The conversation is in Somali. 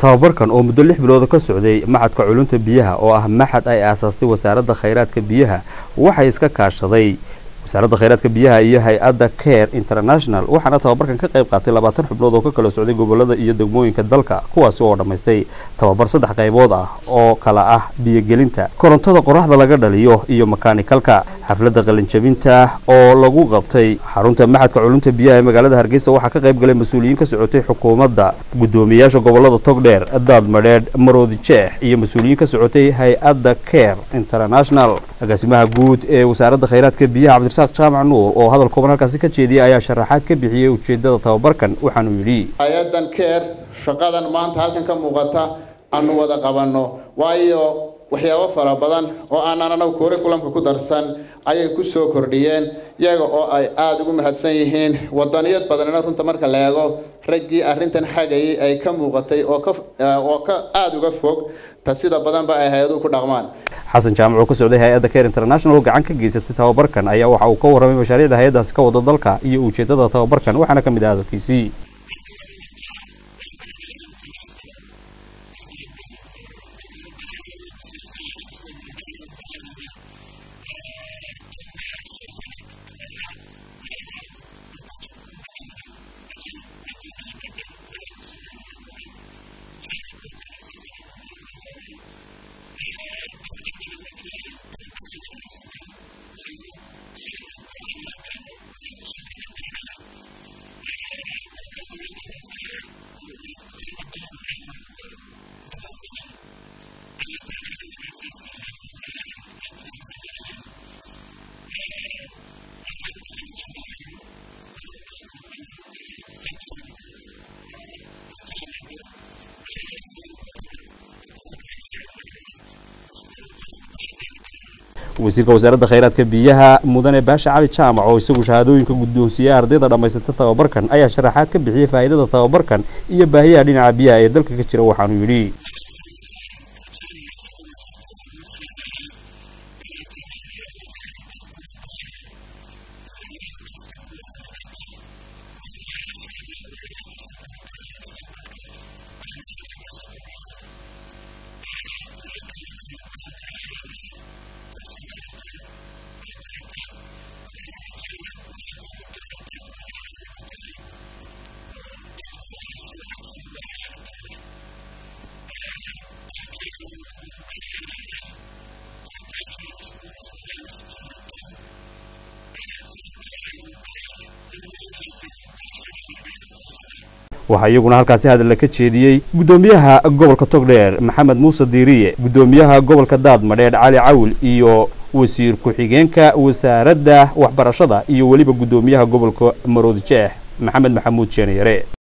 tababarkan oo muddo lix bilooda ka socday maxadka culunta biyaha oo ah maxad ay aasaastay wasaaradda khayraadka biyaha waxay iska kaashaday wasaaradda khayraadka biyaha iyo hay-adda care international waxaana tababarkan ka qayb qaatay labaatan xubnood oo ka kala socday gobolada iyo degmooyinka dalka kuwaasi oo dhammaystay tababar saddex qaybood ah oo kala ah biyogelinta korontada qoraxda laga dhaliyo iyo makaanikalka xafladda qalinjabinta oo lagu qabtay xarunta maxadka culunta biyaha ee magaalada hargeysa waxaa ka qayb galay mas-uuliyiin ka socotay xukuumadda guddoomiyayaasha gobolada togdheer daad madheedh maroodi jeex iyo mas-uuliyiin ka socotay hay-adda care international agaasimaha guud ee wasaaradda khayraadka biyaha cabdirasaaq jaamac nuur oo hadal kooban halkaasi ka jeediyay ayaa sharaxaad ka bixiyey ujeedada tababarkan waxaanuu yidhi hay-adan care shaqadan maanta halkan ka muuqata aanu wada qabanno waayo waxyaabo fara badan oo aanan anagu curriculumka ku darsan ayay ku soo kordhiyeen iyaga oo ay aada ugu mahadsan yihiin wadaniyad badanina runta marka la eego raggii arrintan xagayay ay ka muuqatay oo ka oo ka aada uga fog ta sida badanba ay hay-aduhu ku dhaqmaan xasan jaamac oo ka socday hay-adda care international oo gacan ka geysatay tababarkan ayaa waxa uu ka warramay mashaariicda hay-addaasi ka wada dalka iyo ujeedada tababarkan waxaana ka mid ah hadalkiisii wasiirka wasaaradda khayraadka biyaha mudane baasha cali jaamac oo isagu shahaadooyinka guddoonsiiyey ardayda dhammaysata tababarkan ayaa sharaxaad ka bixiyey faa'iidada tababarkan iyo baahiyaha dhinaca biyaha ee dalka ka jira waxaanuu yidhi waxaa iyaguna halkaasi hadalla ka jeediyey guddoomiyaha gobolka togdheer maxamed muuse diiriye guddoomiyaha gobolka daad madheedh cali cawl iyo wasiir ku-xigeenka wasaaradda waxbarashada iyo weliba guddoomiyaha gobolka maroodi jeex maxamed maxamuud jeeniyare